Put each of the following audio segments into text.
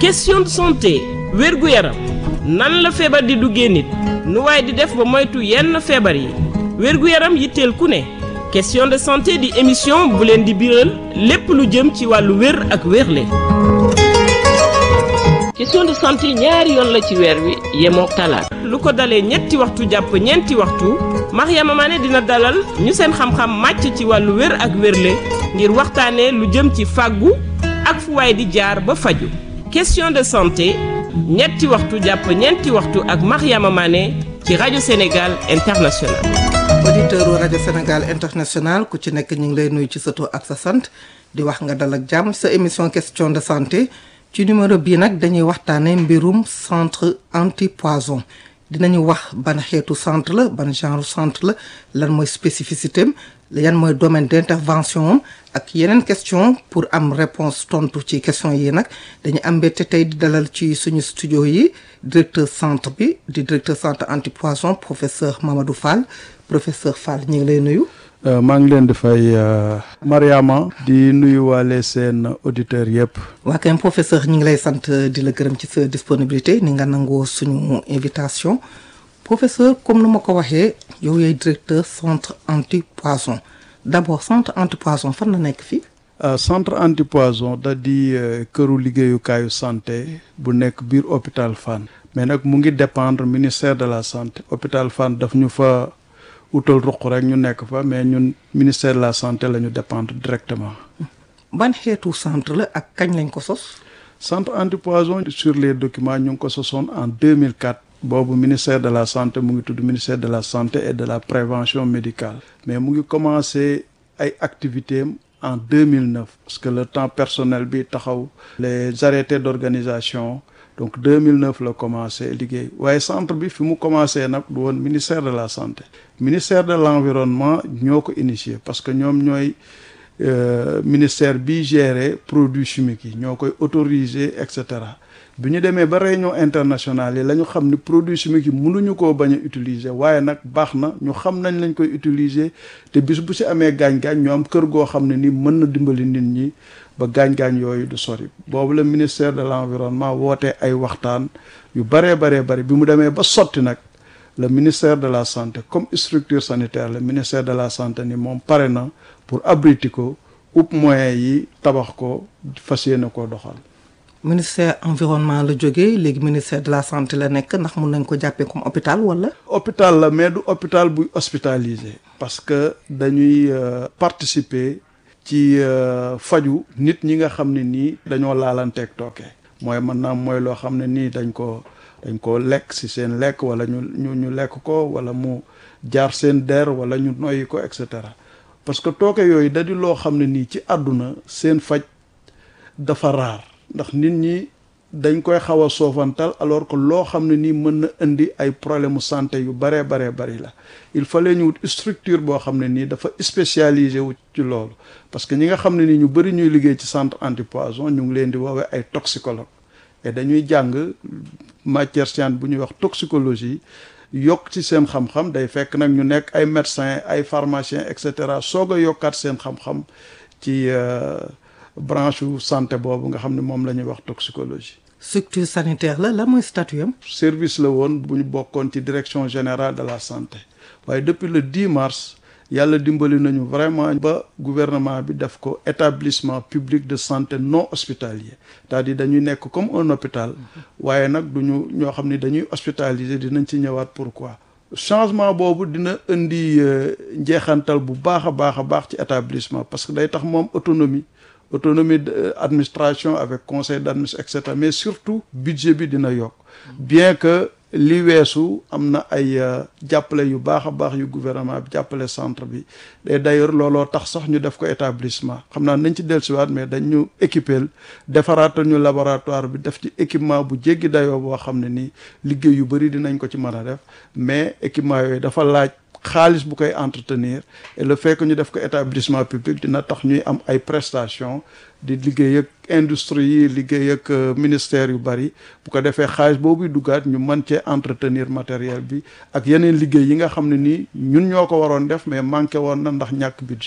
question de santé wérgu yaram nan la feebar di duggee nit nu waaye di def ba moytu yenn feebar yi wérgu yaram yitteel ku ne question de santé di émission bu leen di biral lépp lu jëm ci wàllu wér ak wérle question de santé ñaari yoon la ci weer wi yemook talaata lu ko dalee ñetti waxtu jàpp ñeenti waxtu Mariama Mané dina dalal ñu seen xam-xam màcc ci wàllu wér ak wérle ngir waxtaanee lu jëm ci fàggu ak fu waay di jaar ba faju question de santé ñetti waxtu jàpp ñeenti waxtu ak Mariama Mané ci rajo Sénégal International auditeur rajo Sénégal International ku ci nekk ñu ngi lay nuyu ci sa tur ak sa sant di wax nga dal ak jàmm sa émission question de santé ci numéro bii nag dañuy waxtaanee mbirum centre antipoison dinañu wax ban xeetu centre la ban genre centre la lan mooy spécificité am yan mooy domaine d'intervention am ak yeneen question pour am réponse tontu ci question yi nag dañu am mbette tey di dalal ci suñu studio yi directeur centre bi di directeur centre antipoison professeur Mamadou Fall professeur Fall ñu ngi lay nuyu. maa ngi leen di fay Mariama di nuyu waale seen auditeurs yëpp. waa kay professeur ñu ngi lay sant di la gërëm ci sa disponibilité ni nga nangoo suñu invitation professeur comme nu ma ko waxee yow yaay directeur centre antipoison d'abord centre antipoison fan la nekk fii. centre antipoison da di këru liggéeyukaayu santé bu nekk biir hôpital Fann mais nag mu ngi dépendre ministère de la santé hôpital Fann daf ñu fa. utal ruq rek ñu nekk fa mais ñun ministère de la santé la ñu dépendre directement. ban xeetu centre la ak kañ lañ ko sos. centre antipoison sur les documents ñu ngi ko sosoon en 2004. boobu ministère de la santé mu ngi tudd ministère de la santé et de la prévention médicale. mais mu ngi commencé ay activités en 2009. parce que le temps personnel bi taxaw. les arrêtés d'organisation. donc 2009 la commencé liggéey waaye centre bi fi mu commencé nag du woon ministère de la santé ministère de l'environnement ñoo ko initié parce que ñoom ñooy ministère bi gérer produits chimiques yi ñoo koy autoriser et cetera bi ñu demee ba réunion internationale yi la ñu xam ni produits chimiques yi mënuñu koo bañ a utiliser waaye nag baax na ñu xam nañ lañ koy utiliser te bis bu ci amee gaañ-gaañ ñu am kër goo xam ne ni mën na dimbali nit ñi ba gaañ-gaañ yooyu du sori boobu la ministère de l'environnement woote ay waxtaan yu baree baree bari bi mu demee ba sotti nag le ministère de la santé comme structure sanitaire le ministère de la santé ni moom pare na pour abriter ko upp moyens yi tabax ko fas yéene koo doxal ministère environnement la jógee léegi ministère de la santé la nekk ndax mun nañ ko jàppee comme hôpital wala. hôpital la mais du hôpital buy hospitalisé parce que dañuy participer ci faju nit ñi nga xam ne nii dañoo laalanteeg tooke mooy mën naa mooy loo xam ne nii dañ ko dañ ko lekk ci seen lekk wala ñu ñu ñu lekk ko wala mu jaar seen der wala ñu noyyi ko et cetera parce que tooke yooyu da di loo xam ne nii ci àdduna seen faj dafa raar ndax nit ñi dañ koy xaw a soofantal alors que loo xam ne nii mën na indi ay problème mu santé yu baree baree bari la il fallait ñu wut structure boo xam ne nii dafa spécialisé wu ci loolu parce que ñi nga xam ne nii ñu bëri ñuy liggéey ci centre antipoison ñu ngi leen di woowee ay toxicologue et dañuy jàng matière scientifique bu ñuy wax toxicologie yokk ci seen xam-xam day fekk nag ñu nekk ay médecins ay pharmaciens et cetera soog a yokkaat seen xam-xam ci branche santé boobu nga xam ne moom la ñuy wax toxicologie. structure sanitaire la la mooy statut am. service la woon bu ñu bokkoon ci direction générale de la santé waaye depuis le 10 mars yàlla dimbali nañu vraiment ba gouvernement bi def ko établissement public de santé non hospitalier c'est-à-dire dañuy nekk comme un hôpital waaye nag duñu ñoo xam ne dañuy hospitaliser dinañ ci ñëwaat pourquoi changement boobu dina indi njeexantal bu baax a baax a baax ci établissement parce que day tax moom autonomie autonomie d'administration avec conseil d'administration et cetera mais surtout budget bi dina yokk bien que li weesu am na ay jàppale yu baax a baax yu gouvernement bi jàppale centre bi et d'ailleurs looloo tax sax ñu def ko établissement xam naa nañ ci dellusiwaat mais dañ ñu équiper defaraatal ñu laboratoire bi def ci équipement bu jéggi dayoo boo xam ne nii liggéey yu bari dinañ ko ci mën a def mais équipement yooyu dafa laaj xaalis bu koy entretenir et le fait que ñu def ko établissement public dina tax ñuy am ay prestations di liggéey ak industrie yi liggéey ak ministère yu bari bu ko defee xaalis boobu duggaat ñu mën cee entretenir matériel bi ak yeneen liggéey yi nga xam ne nii ñun ñoo ko waroon def mais manqué woon na ndax ñàkk budget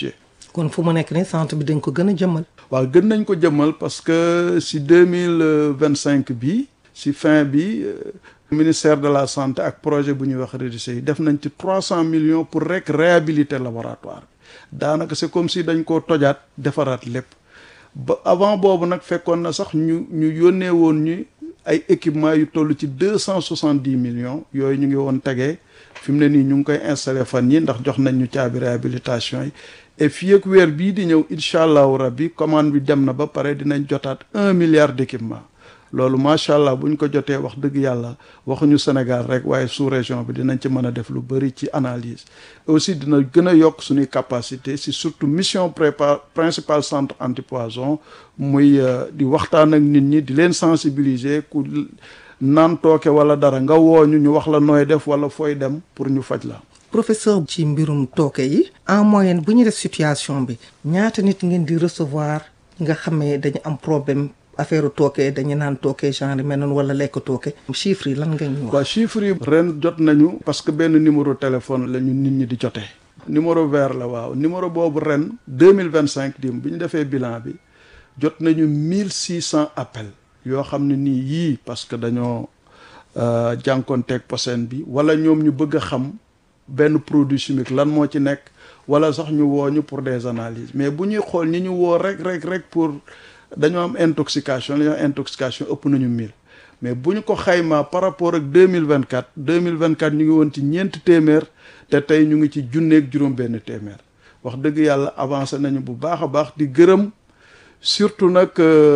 kon fu mu nekk nii centre bi dañ ko gën a jëmmal. waaw gën nañ ko jëmmal parce que si deux mille vingt cinq bi si fin bi ministère de la santé ak projet bu ñuy wax REDUCE yi def nañ ci trois cent millions pour rek réhabiliter laboratoire bi daanaka c'est comme si dañ koo tojaat defaraat lépp ba avant boobu nag fekkoon na sax ñu ñu yónnee woon ñu ay équipements yu toll ci deux cent soixante dix millions yooyu ñu ngi woon tegee fi mu ne nii ñu ngi koy installé fan yi ndax jox nañ ñu caabi réhabilitation yi et fii ak weer bii di ñëw incha allahu rabbi commande bi dem na ba pare dinañ jotaat un milliard d'équipement loolu macha allah bu ñu ko jotee wax dëgg yàlla waxuñu Sénégal rek waaye sous région bi dinañ ci mën a def lu bëri ci analyse aussi dina gën a yokk suñuy capacité si surtout mission prépa principal centre antipoison muy di waxtaan ak nit ñi di leen sensibiliser ku naan tooke wala dara nga wooñu ñu wax la nooy def wala fooy dem pour ñu faj la professeur ci mbirum tooke yi en moyenne bu ñu def situation bi ñaata nit ngeen di recevoir nga xamee dañu am problème affaire tooke dañu naan tooke genre mel noonu wala lekk tooke chiffres yi lan nga ñu wax. waaw chiffres yi ren jot nañu parce que benn numéro téléphone la ñu nit ñi di jotee. numéro vert la waaw numéro boobu ren deux mille vingt cinq dim bi ñu defee bilan bi jot nañu mille six cent appels yoo xam ne nii yii parce que dañoo jànkoonteeg posen bi wala ñoom ñu bëgg a xam benn produit chimique lan moo ci nekk wala sax ñu woo ñu pour des analyses mais bu ñuy xool ñi ñu woo rek rek rek pour. dañoo am intoxication la ñoo intoxication ëpp nañu mille mais bu ñu ko xaymaa par rapport ak deux mille vingt quatre deux mille vingt quatre ñu ngi woon ci ñeenti téeméer te tey ñu ngi ci junneeg juróom-benn téeméer wax dëgg yàlla avancé nañu bu baax a baax di gërëm surtout nag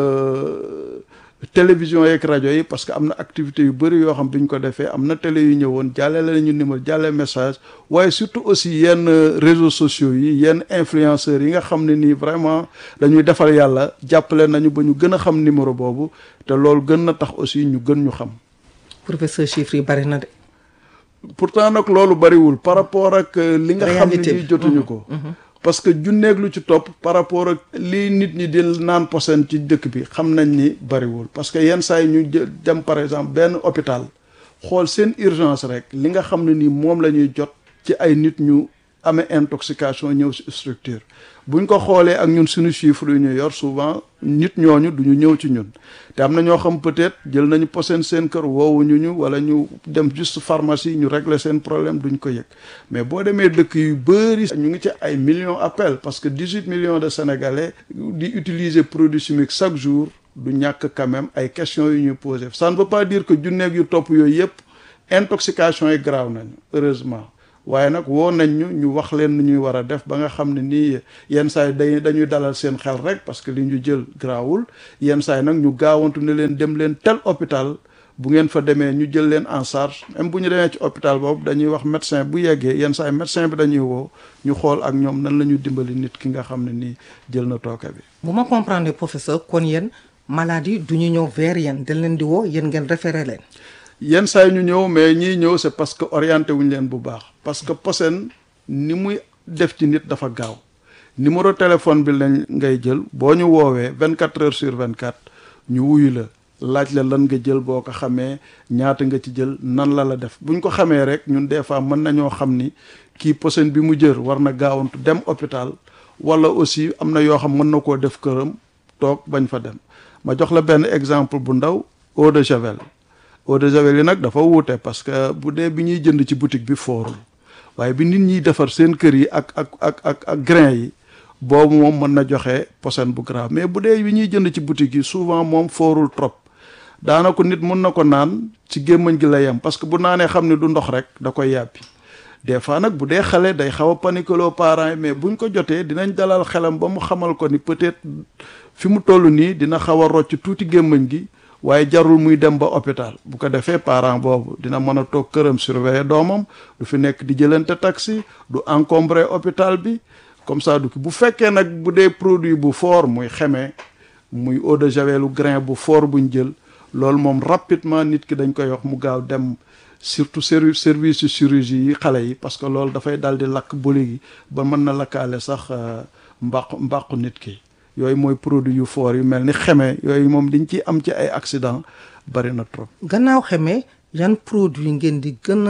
télévision yeeg rajo yi parce que am na activité yu bëri yoo xam bi ñu ko defee am na télé yu ñëwoon jàllale nañu numéro jàllale message waaye surtout aussi yenn réseaux sociaux yi yenn influenceurs yi nga xam ne nii vraiment dañuy defal yàlla jàppale nañu ba ñu gën a xam numéro boobu te loolu gën na tax aussi ñu gën ñu xam. professeur chiffres yi bari na de. pourtant nag loolu bariwul par rapport ak li nga xam ne nii jotuñu ko. parce que junneeg lu ci topp par rapport ak li nit ñi di naan posen ci dëkk bi xam nañ ni bariwul parce que yenn saa yi ñu dem par exemple benn hôpital xool seen urgence rek li nga xam ne ni moom la ñuy jot ci ay nit ñu amee intoxication ñëw ci structure buñ ko xoolee ak ñun suñu chiffre yu ñu yor souvent nit ñooñu duñu ñëw ci ñun te am na ñoo xam peut-être jël nañu posen seen kër woowuñu ñu wala ñu dem juste pharmacie ñu régler seen problème duñ ko yëg mais boo demee dëkk yu bëri ñu ngi ci ay millions appels parce que dix-huit millions de sénégalais di utiliser produits chimiques chaque jour du ñàkk quand même ay questions yu ñuy poser ça ne veut pas dire que junneeg yu topp yooyu yëpp intoxication yi grave nañu heureusement waaye nag woo nañ ñu ñu wax leen nu ñuy war a def ba nga xam ne nii yenn saa yi day dañuy dalal seen xel rek parce que li ñu jël grawul yenn saa yi nag ñu gaawantu ne leen dem leen tel hôpital bu ngeen fa demee ñu jël leen en charge même bu ñu demee ci hôpital boobu dañuy wax médecin bu yeggee yenn saa yi médecin bi dañuy woo ñu xool ak ñoom nan la ñu dimbali nit ki nga xam ne nii jël na tooke bi. bu ma comprendre professeur kon yéen maladie du ñu ñëw vers yéen dañ leen di woo yéen ngeen référé leen. yenn saa yi ñu ñëw mais ñiy ñëw c'est parce que orienté wuñu leen bu baax parce que posen ni muy def ci nit dafa gaaw numéro téléphone bi lañ ngay jël boo ñu woowee vingt quatre heures sur vingt quatre ñu wuyu la laaj la lan nga jël boo ko xamee ñaata nga ci jël nan la la def buñ ko xamee rek ñun des fois mën nañoo xam ni kii posen bi mu jër war na gaawantu dem hôpital wala aussi am na yoo xam mën na koo def këram toog bañ fa dem ma jox la benn exemple bu ndaw eau de javel eau de javel yi nag dafa wuute parce que bu dee bi ñuy jënd ci boutique bi foorul waaye bi nit ñiy defar seen kër yi ak ak ak ak ak grain yi boobu moom mën na joxe posen bu grave mais bu dee bi ñuy jënd ci boutique yi souvent moom foorul trop daanaka nit mun na ko naan ci gémmañ gi la yem parce que bu naanee xam ne du ndox rek da koy yàppi des fois nag bu dee xale day xaw a paniqueloo parents yi mais buñ ko jotee dinañ dalal xelam ba mu xamal ko ni peut-être fi mu toll nii dina xaw a rocc tuuti gémmañ gi waaye jarul muy dem ba hôpital bu ko defee parent boobu dina mën a toog këram surveiller doomam du fi nekk di jëlante taxi du encombrer hôpital bi comme ça du ki bu fekkee nag bu dee produit bu fort muy xeme muy eau de javelu grain bu fort buñ jël loolu moom rapidement nit ki dañ koy wax mu gaaw dem surtout service service de chirurgie yi xale yi parce que loolu dafay dal di lakk boli gi ba mën na lakkaale sax mbàqu mbàqu nit ki yooyu mooy produit yu fort yu mel ni xeme yooyu moom liñ ci am ci ay accident bari na trop. gannaaw xeme yan produit ngeen di gën a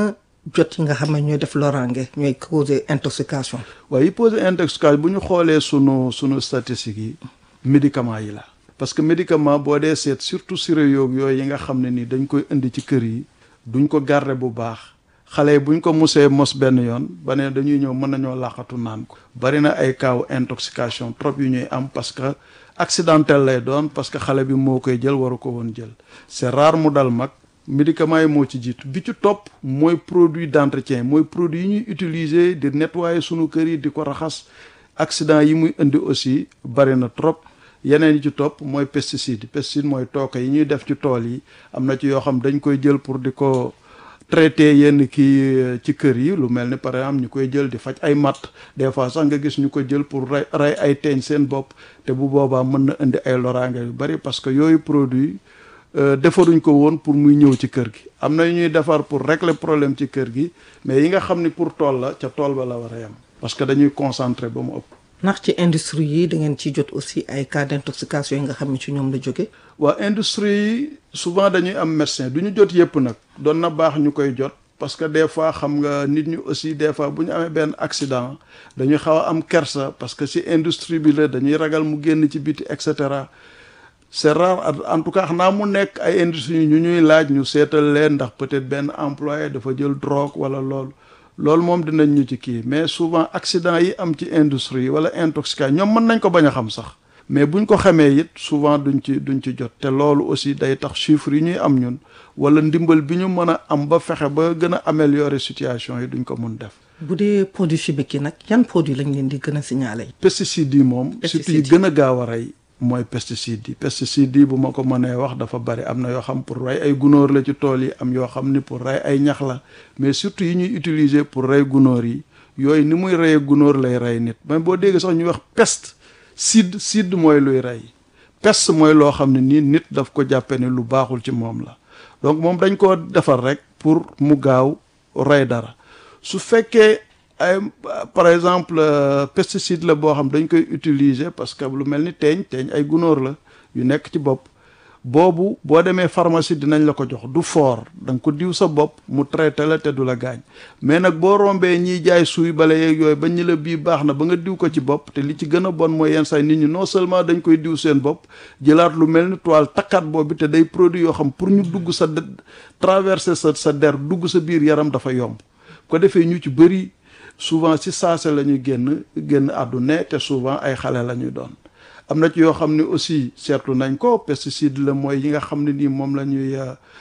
jot yi nga xam ne ñooy def loraange ñooy causer intoxication. waaye yi posé intoxication bu ñu xoolee sunu sunu statistiques yi médicaments yi la. parce que médicament boo dee seet surtout sirop yooyu yi nga xam ne ni dañ koy indi ci kër yi duñ ko garder bu baax xale yi buñ ko musee mos benn yoon ba ne dañuy ñëw mën nañoo laqatu naan ko. bari na ay cas intoxication trop yu ñuy am parce que accidentel lay doon parce que xale bi moo koy jël waru ko woon jël c'est rare mu dal mag. médicaments yi moo ci jiitu bi ci topp mooy produit d'entretien mooy produit yi ñuy utiliser di nettoyer sunu kër yi di ko raxas accident yi muy indi aussi bari na trop yeneen yi ci topp mooy pesticide pesticide mooy tooke yi ñuy def ci tool yi am na ci yoo xam dañ koy jël pour di ko traiter yenn kii ci kër yi lu mel ni par exemple ñu koy jël di faj ay matt des fois sax nga gis ñu ko jël pour rey rey ay teeñ seen bopp te bu boobaa mën na indi ay loraange yu bari parce que yooyu produit defaruñ ko woon pour muy ñëw ci kër gi am na yu ñuy defar pour régler problème ci kër gi mais yi nga xam ni pour tool la ca tool ba la war a yem parce que dañuy concentrer ba mu ëpp. ndax ci industrie yi da ngeen ciy jot aussi ay cas d'intoxication yi nga xam ne ci ñoom la jóge waa industrie yi souvent dañuy am médecin du ñu jot yëpp nag doon na baax ñu koy jot parce que des fois xam nga nit ñi aussi des fois bu ñu amee benn accident dañuy xaw a am kersa parce que ci industrie bi la dañuy ragal mu génn ci biti et cetera. c'est rare en tout cas xanaa mu nekk ay industrie ñu ñuy laaj ñu seetal leen ndax peut-être benn employé dafa jël drogue wala loolu loolu moom dinañ ñu ci kii mais souvent accident yi am ci industrie wala intoxication ñoom mën nañ ko bañ a xam sax mais buñ ko xamee it souvent duñ ci duñ ci jot te loolu aussi day tax chiffres yi ñuy am ñun wala ndimbal bi ñu mën a am ba fexe ba gën a améliorer situation yi duñ ko mun def. bu dee produit chimique yi nag yan produit lañ leen di gën a signaler. pesticides yi moom. surtout yi gën a gaaw a rey. mooy pesticide yi pesticide yi bu ma ko mënee wax dafa bari am na yoo xam pour rey ay gunóor la ci tool yi am yoo xam ni pour rey ay ñax la mais surtout yi ñuy utiliser pour rey gunóor yi yooyu ni muy reyee gunóor lay rey nit même boo déggee sax ñuy wax peste sid sid mooy luy rey peste mooy loo xam ne nii nit daf ko jàppe ni lu baaxul ci moom la donc moom dañ ko defar rek pour mu gaaw rey dara su fekkee ay par exemple pesticide la boo xam dañ koy utiliser parce que lu mel ni teeñ teeñ ay gunóor la yu nekk ci bopp boobu boo demee pharmacie dinañ la ko jox du fort da nga ko diw sa bopp mu traité la te du la gaañ mais nag boo rombee ñiy jaay suuy bale yeeg yooyu ba ñi la bii baax na ba nga diw ko ci bopp te li ci gën a bon mooy yenn say nit ñi non seulement dañ koy diw seen bopp jëlaat lu mel ni toile takkaat boobu te day produit yoo xam pour ñu dugg sa traverser sa sa der dugg sa biir yaram dafa yomb ko defee ñu ci bëri souvent ci saase la ñuy génn génn àdduna te souvent ay xale la ñuy doon am na ci yoo xam ne aussi seetlu nañ ko pesticide la mooy yi nga xam ne nii moom la ñuy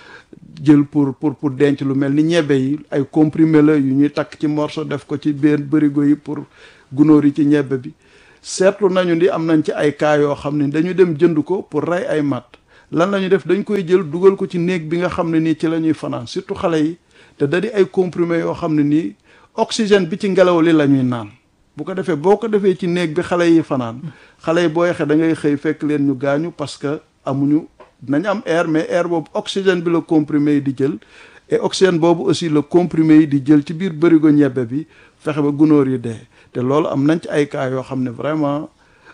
jël pour pour pour denc lu mel ni ñebe yi ay comprimé la yu ñuy takk ci morceau def ko ci benn bërigo yi pour gunóor yi ci ñebe bi seetlu nañu ni am nañ ci ay cas yoo xam ne dañu dem jënd ko pour rey ay mat lan la ñuy def dañ koy jël dugal ko ci néeg bi nga xam ne nii ci la ñuy fanaan surtout xale yi te da di ay comprimé yoo xam ne nii oxygène bi ci ngelaw li la ñuy naan bu ko defee boo ko defee ci néeg bi xale yi fanaan xale yi booy xe da ngay xëy fekk leen ñu gaañu parce que amuñu nañ am air mais air boobu oxygène bi la comprimé yi di jël et oxygène boobu aussi la comprimé yi di jël ci biir bërigo ñebbe bi fexe ba gunóor yi dee te loolu am nañ ci ay cas yoo xam ne vraiment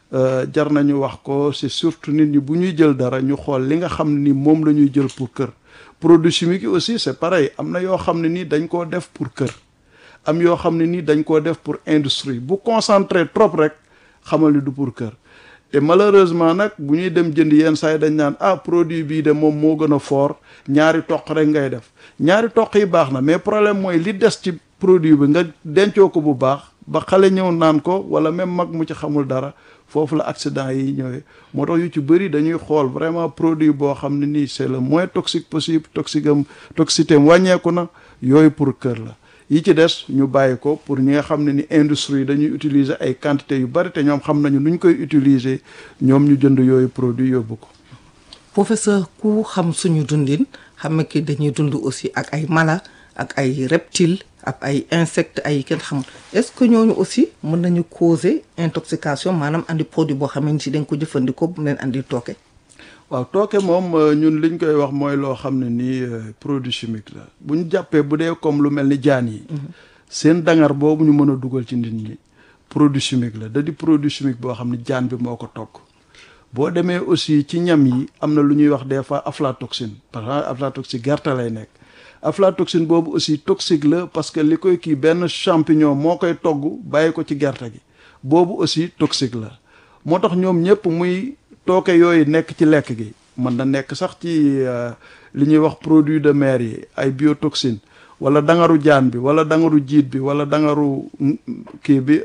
jar nañu wax ko c'est surtout nit ñi bu ñuy jël dara ñu xool li nga xam ne ni moom la ñuy jël pour kër produits chimiques yi aussi c'est pareil am na yoo xam ne ni dañ koo def pour kër am yoo xam ne nii dañ koo def pour industrie bu concentré trop rek xamal ni du pour kër te malheureusement nag bu ñuy dem jënd yenn saa yi dañ naan ah produit bii de moom moo gën a fort ñaari toq rek ngay def ñaari toq yi baax na mais problème mooy li des ci produit bi nga dencoo ko bu baax ba xale ñëw naan ko wala même mag mu ci xamul dara foofu la accident yi ñëwee moo tax yu ci bëri dañuy xool vraiment produit boo xam ne nii c'est le moins toxique possible toxique am toxicité am wàññeeku na yooyu pour kër la yi ci des ñu bàyyi ko pour ñi nga xam ne ni industrie dañuy utiliser ay quantité yu bari te ñoom xam nañu nu ñu koy utiliser ñoom ñu jënd yooyu produit yóbbu ko. professeur ku xam suñu dundin xam nga ki dañuy dund aussi ak ay mala ak ay reptiles ak ay insectes ay kenn xamul est-ce que ñooñu aussi mën nañu causer intoxication maanaam andi produit boo xam ne si dañ ko jëfandikoo bu leen andi tooke. waaw tooke moom ñun liñ koy wax mooy loo xam ne nii produit chimique la bu ñu jàppee bu dee comme lu mel ni jaan yi seen dangar boobu ñu mën a dugal ci nit ñi produit chimique la da di produit chimique boo xam ne jaan bi moo ko togg boo demee aussi ci ñam yi am na lu ñuy wax des fois aflatoxine par exemple aflatoxine gerte lay nekk aflatoxine boobu aussi toxique la parce que li koy kii benn champignon moo koy togg bàyyi ko ci gerte gi boobu aussi toxique la moo tax ñoom ñëpp muy tooke yooyu nekk ci lekk gi mën na nekk sax ci li ñuy wax produit de mer yi ay biotoxine wala dangaru jaan bi wala dangaru jiit bi wala dangaru kii bi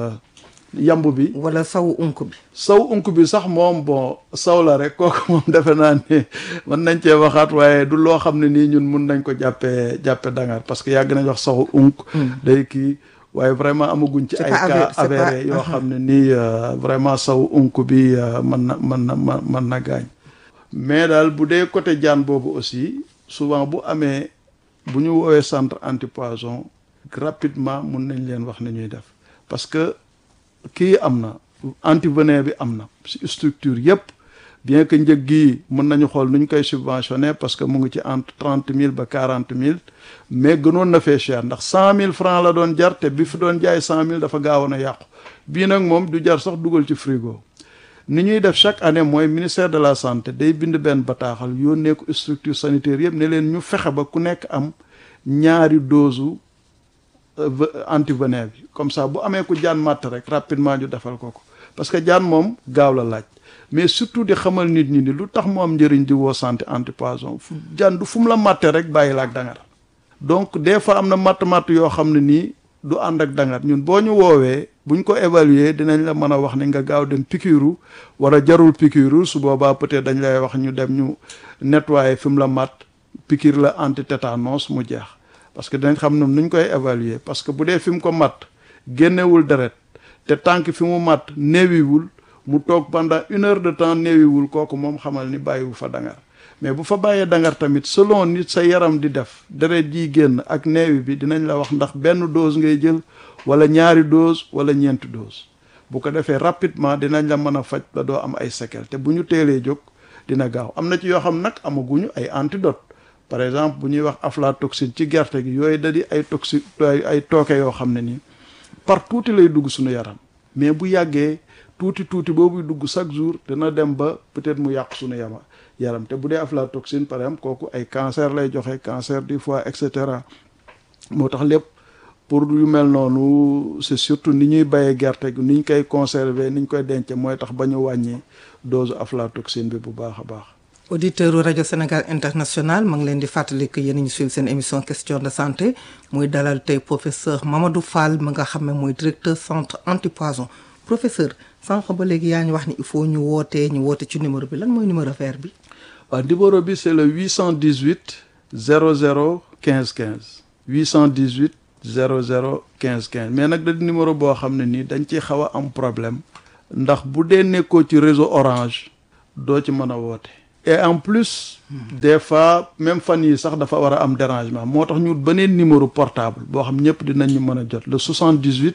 yamb bi wala saw unk bi saw unk bi sax moom bon saw la rek kooku moom defe naa ne mën nañ cee waxaat waaye du loo xam ne nii ñun mun nañ ko jàppee jàppe dangar parce que yàgg nañ wax saw unk day kii waaye vraiment amaguñ ci ay cas avéré yoo xam ne nii vraiment saw unk bi mën na mën na mën na gaañ mais daal bu dee côté jaan boobu aussi souvent bu amee bu ñu woowee centre antipoison rapidement mun nañ leen wax ni ñuy def parce que kii am na antivenin bi am na si structure yëpp bien que njëg gi mën nañu xool nu ñu koy subventionné parce que mu ngi ci entre trente mille ba quarante mille mais gënoon na fee cher ndax cent mille francs la doon jar te bi fi doon jaay cent mille dafa gaawoon a yàqu bii nag moom du jar sax dugal ci frigo ni ñuy def chaque année mooy ministère de la santé day bind benn bataaxal yónnee ko structure sanitaire yëpp ne leen ñu fexe ba ku nekk am ñaari dose antivenin bi comme ça bu amee ku jaan màtt rek rapidement ñu defal ko ko parce que jaan moom gaaw la laaj mais surtout di xamal nit ñi ni lu tax mu am njëriñ di woo santé antipoison fu jaan du fu mu la màtte rek bàyyi la ak dangar donc des fois am na matt-matt yoo xam ne nii du ànd ak dangar ñun boo ñu woowee buñ ko évaluer dinañ la mën a wax ni nga gaaw dem piqûre wala jarul piqûre su boobaa peut-être dañ lay wax ñu dem ñu nettoyer fi mu la matt piqûre la anti-tétanos mu jeex parce que dinañ xam ne nuñ koy évaluer parce que bu dee fi mu ko matt génnewul deret te tànk fi mu matt néewiwul mu toog pendant une heure de temps néewiwul kooku moom xamal ni bàyyiwu fa dangar mais bu fa bàyyee dangar tamit selon nit sa yaram di def deret ji génn ak néewi bi dinañ la wax ndax benn dose ngay jël wala ñaari dose wala ñeenti dose bu ko defee rapidement dinañ la mën a faj ba doo am ay séquelles te bu ñu teelee jóg dina gaaw am na ci yoo xam nag amaguñu ay antidote par exemple bu ñuy wax aflatoxine ci gerte gi yooyu da di ay toxi ay tooke yoo xam ne nii par tuuti lay dugg suñu yaram mais bu yàggee tuuti tuuti boobuy dugg chaque jour dina dem ba peut-être mu yàq suñu yama yaram te bu dee aflatoxine par exemple kooku ay cancer lay joxe cancer du foie et cetera moo tax lépp pour yu mel noonu c'est surtout ni ñuy bayee gerte gi ni ñu koy conserver ni ñu koy denc mooy tax ba ñu wàññi dose aflatoxine bi bu baax a baax auditeur rajo Sénégal international ma ngi leen di fàttali que yéen a ngi suivre seen émission question de santé muy dalal tey professeur Mamadou Fall mi nga xam ne mooy directeur centre antipoison professeur sànq ba léegi yaa ñu wax ni il faut ñu wootee ñu woote ci numéro bi lan mooy numéro vert bi. waaw numéro bi c'est le 818 00 15 15 818 00 15 15 mais nag da di numéro boo xam ne nii dañ ciy xaw a am problème ndax bu dee nekkoo ci réseau orange doo ci mën a woote. et en plus des fois même fan yi sax dafa war a am dérangement moo tax ñu beneen numéro portable boo xam ñëpp dinañ ñu mën a jot le 78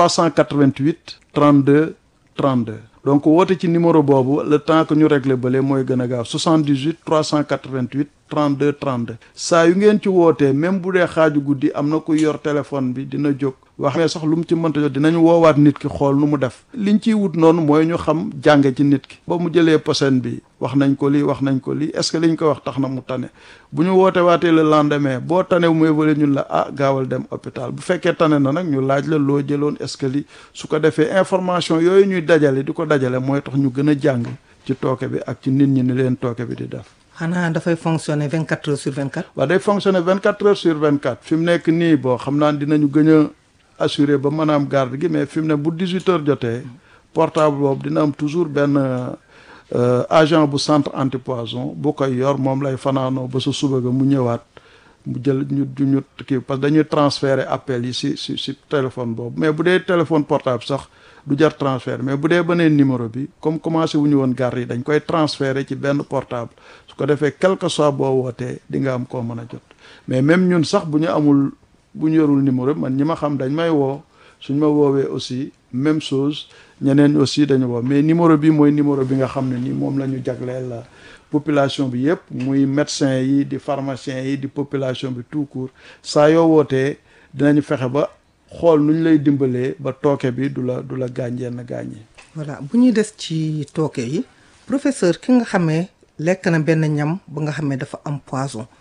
388 32 32 donc woote ci numéro boobu le temps que ñu régler bële mooy gën a gaaw 78 388 32 32 saa yu ngeen ci wootee même bu dee xaaju guddi am na ku yor téléphone bi dina jóg wax mais sax lu mu ci mënta jot dinañ woowaat nit ki xool nu mu def liñ ciy wut noonu mooy ñu xam jànge ci nit ki ba mu jëlee posen bi wax nañ ko lii wax nañ ko lii est-ce que liñ ko wax tax na mu tane bu ñu woote waatee le lendemain boo tane bu muy wala ñun la ah gaawal dem hôpital bu fekkee tane na nag ñu laaj la loo jëloon est-ce que li su ko defee information yooyu ñuy dajale di ko dajale mooy tax ñu gën a jàng ci tooke bi ak ci nit ñi ni leen tooke bi di def xanaa dafay fonctionner 24 heures sur 24. waaw day fonctionner 24 heures sur 24 fi mu nekk nii boo xam naa dinañu gën a assuré ba mën a am garde gi mais fi mu ne bu 18 heures jotee portable boobu dina am toujours benn agent bu centre antipoison bu koy yor moom lay fanaanoo ba sa suba ga mu ñëwaat mu jël ñu ñu kii parce que dañuy transférer appel yi si si si téléphone boobu mais bu dee téléphone portable sax du jar transfert mais bu dee beneen numéro bi comme commencé wu ñu woon garde yi dañ koy transférer ci benn portable su ko defee quel que soit boo wootee di nga am koo mën a jot mais même ñun sax bu ñu amul bu ñu yorul numéro man ñi ma xam dañ may woo suñ ma woowee aussi même chose ñeneen aussi dañu woo mais numéro bi mooy numéro bi nga xam ne ni moom la ñu jagleel la population bi yëpp muy médecin yi di pharmacien yi di population bi tout court saa yoo wootee dinañu fexe ba xool nu ñu lay dimbalee ba tooke bi du la du la gaañ yenn gaañ yi voilà bu ñuy des ci tooke yi professeur ki nga xamee lekk na benn ñam ba nga xamee dafa am poison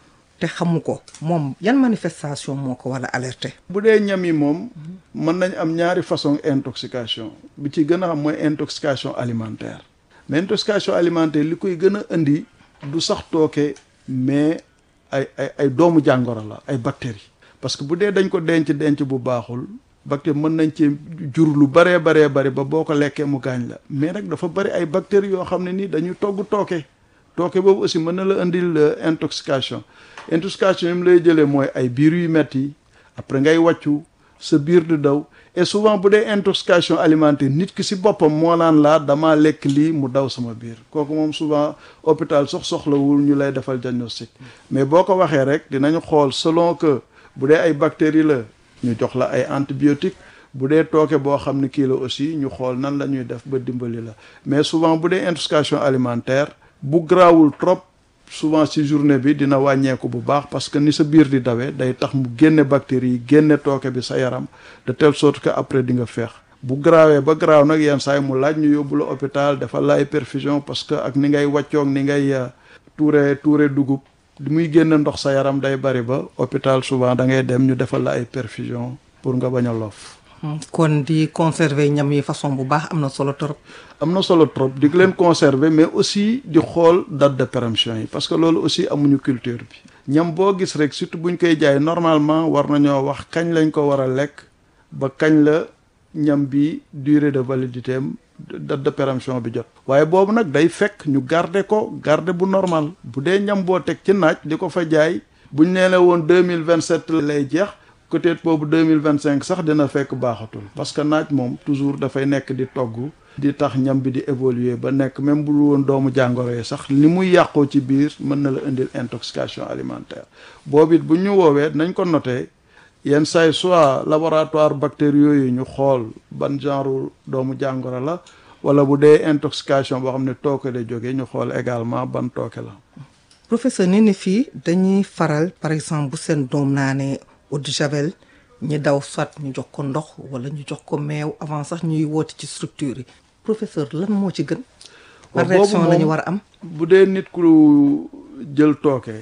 te xamu ko moom yan manifestation moo ko war a alerter. bu dee ñam yi moom mën nañ am ñaari façon intoxication bi ci gën a xam mooy intoxication alimentaire mais intoxication alimentaire li koy gën a indi du sax tooke mais ay ay ay doomu jàngoro la ay bactéries parce que bu dee dañ ko denc denc bu baaxul bactérie mën nañ ci jur lu baree baree bari ba boo ko lekkee mu gaañ la mais nag dafa bari ay bactéries yoo xam ne nii dañuy togg tooke tooke boobu aussi mën na la indil intoxication intoxication yi mu lay jëlee mooy ay biir yu metti après ngay wàccu sa biir di daw et souvent bu dee intoxication alimentaire nit ki si boppam moo naan laa damaa lekk lii mu daw sama biir kooku moom souvent hôpital sox soxlawul ñu lay defal diagnostic mais boo ko waxee rek dinañu xool selon que bu dee ay bactéries la ñu jox la ay antibiotiques bu dee tooke boo xam ne kii la aussi ñu xool nan la ñuy def ba dimbali la mais souvent bu dee intoxication alimentaire bu garaawul trop souvent ci journée bi dina wàññeeku bu baax parce que ni sa biir di dawee day tax mu génne bactéries yi génne tooke bi sa yaram de telle sorte que après di nga feex bu garaawee ba garaaw nag yenn saa yi mu laaj ñu yóbbu la hôpital defal la ay perfusion parce que ak ni ngay wàccoog ni ngay tuure tuure dugub li muy génne ndox sa yaram day bari ba hôpital souvent da ngay dem ñu defal la ay perfusion pour nga bañ a loof kon di conserver ñam yi façon bu baax am na solo trop. am na solo trop di leen conserver mais aussi di xool date de péremption yi parce que loolu aussi amuñu culture bi ñam boo gis rek surtout buñ koy jaay normalement war nañoo wax kañ lañ ko war a lekk ba kañ la ñam bi durée de validité am date de péremption bi jot waaye boobu nag day fekk ñu garder ko garder bu normal bu dee ñam boo teg ci naaj di ko fa jaay buñ nee la woon deux mille vingt sept lay jeex peut-être boobu deux mille vingt cinq sax dina fekk baaxatul parce que naaj moom toujours dafay nekk di togg di tax ñam bi di évoluer ba nekk même bu woon doomu jàngoro yi sax li muy yàqoo ci biir mën na la indil intoxication alimentaire boobu it bu ñu woowee nañ ko noté yenn say soit laboratoire bactériaux yooyu ñu xool ban genre doomu jàngoro la wala bu dee intoxication boo xam ne tooke la jógee ñu xool également ban tooke la. professeur ni ni fii dañuy faral par exemple bu seen doom naa ne eau de javel ñi daw soit ñu jox ko ndox wala ñu jox ko meew avant sax ñuy woote ci structure yi professeur lan moo ci gën. par réaction la ñu war a am. bu dee nit ku jël tooke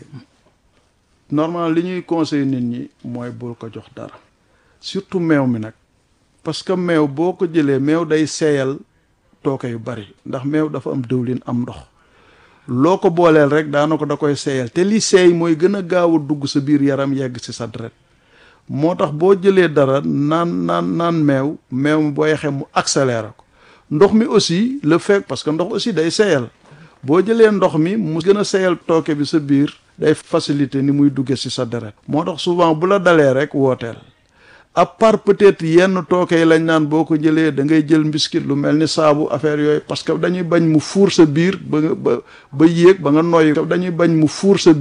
normal li ñuy conseil nit ñi mooy bul ko jox dara surtout meew mi nag parce que meew boo ko jëlee meew day seeyal tooke yu bari ndax meew dafa am dëwlin am ndox loo ko booleel rek daana ko da koy seeyal te li seey mooy gën a gaaw a dugg sa biir yaram yegg ci sa deret moo tax boo jëlee dara naan naan naan meew meew mi boo yexee mu accéléré ko ndox mi aussi le fait parce que ndox aussi day seeyal boo jëlee ndox mi mu gën a seeyal tooke bi sa biir day faciliter ni muy dugge ci sa deret moo tax souvent bu la dalee rek wooteel à part peut-être yenn tooke yi lañ naan boo ko jëlee da ngay jël mbiskit lu mel ni saabu affaire yooyu parce que dañuy bañ mu fuur sa biir ba nga ba ba yéeg ba nga noyyi dañuy bañ mu fuur sa